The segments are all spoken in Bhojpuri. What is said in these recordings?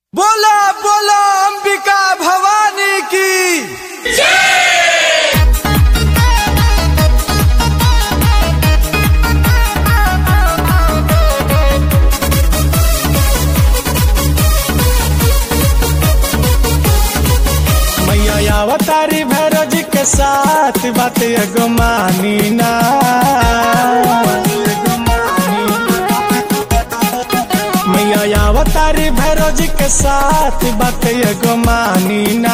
बोला बोला अंबिका भवानी की मैया अवतारी भैरव जी के साथ बात एगो मानी ना मैया अवतारी भैरव जी के साथ बात एगो मानी ना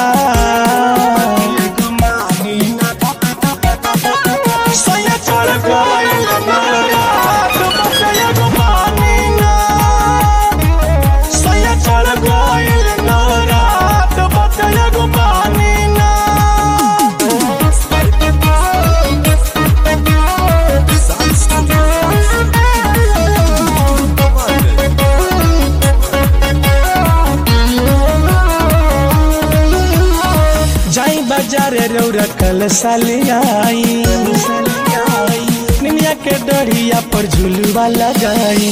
एगो मानी ना। सोया चढ़ गइल रात, बात एगो मानी ना। सोया चढ़ गइल रात, बात एगो मानी ना। जाई बाजारे रौरा कल सालियाई निमिया के डढ़िया पर झुलवा लगाई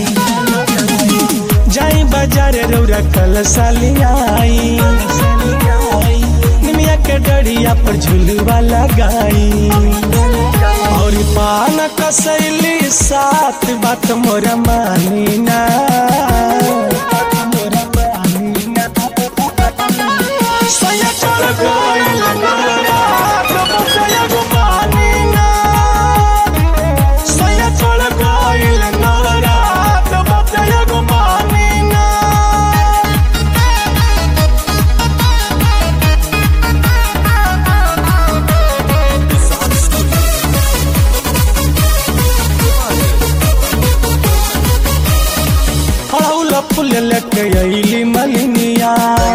जाई बाजारे रौरा कल सालियाई निमिया के डढ़िया पर झुलवा लगाई और पान कसैली साथ बात मोरा मानी ना मोरा मानी ना Soy el chaleco y la cara, como soy algo manina. Soy el chaleco y la cara, como soy algo manina. हड़ौला फूल लेके अली मलिनिया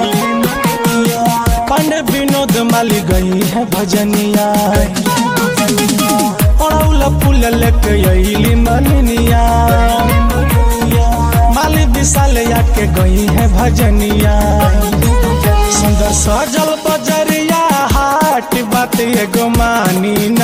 पांडे विनोद माली गई है भजनिया हड़ौला फूल लेके अली मलिनिया माली विशाल के गई है भजनिया सुंदर सजल बजरिया हाट बात एगो मानी